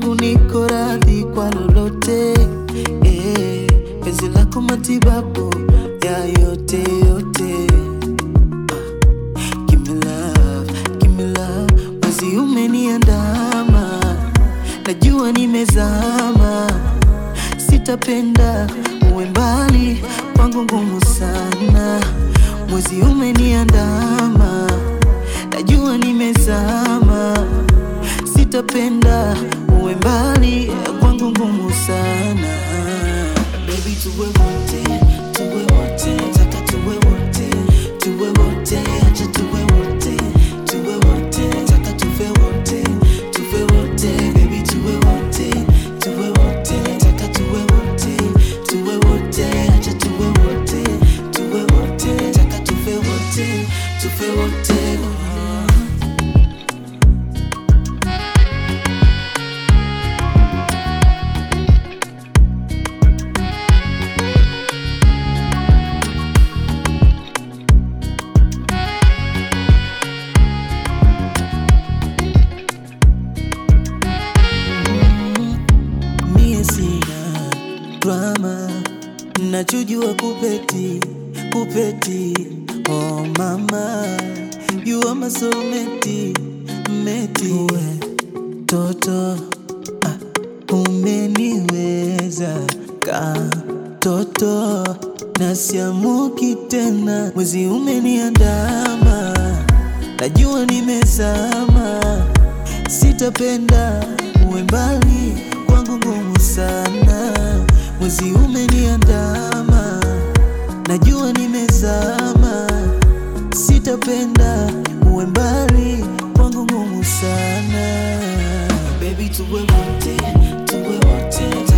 kwangu niko radhi kwa lolote eh, penzi lako matibabu ya yote yote Give me love, give me love. Mwezi umeniandama, najua nimezama, sitapenda uwe mbali kwangu, ngumu sana. Mwezi umeniandama, najua nimezama, sitapenda uwe mbali kwangu, ngumu sana. Baby, tuwe wote, tuwe wote, nataka tuwe wote, tuwe wote, acha tuwe wote, tuwe wote, nataka tuwe wote, tuwe wote, baby, tuwe wote, tuwe wote, nataka tuwe wote, tuwe wote, acha tuwe wote, tuwe wote, nataka tuwe wote, tuwe wote. mie sina drama, nachojua kupeti kupeti. Oh mama, you are my soulmate, meti uwe toto ah, umeniweza ka toto nasiamuki tena, mwezi umeniandama, najua nimezama sitapenda uwe mbali kwangu, ngumu sana. Mwezi umeniandama, najua nimezama, sitapenda uwe mbali kwangu, ngumu sana. Baby, tuwe wote, tuwe wote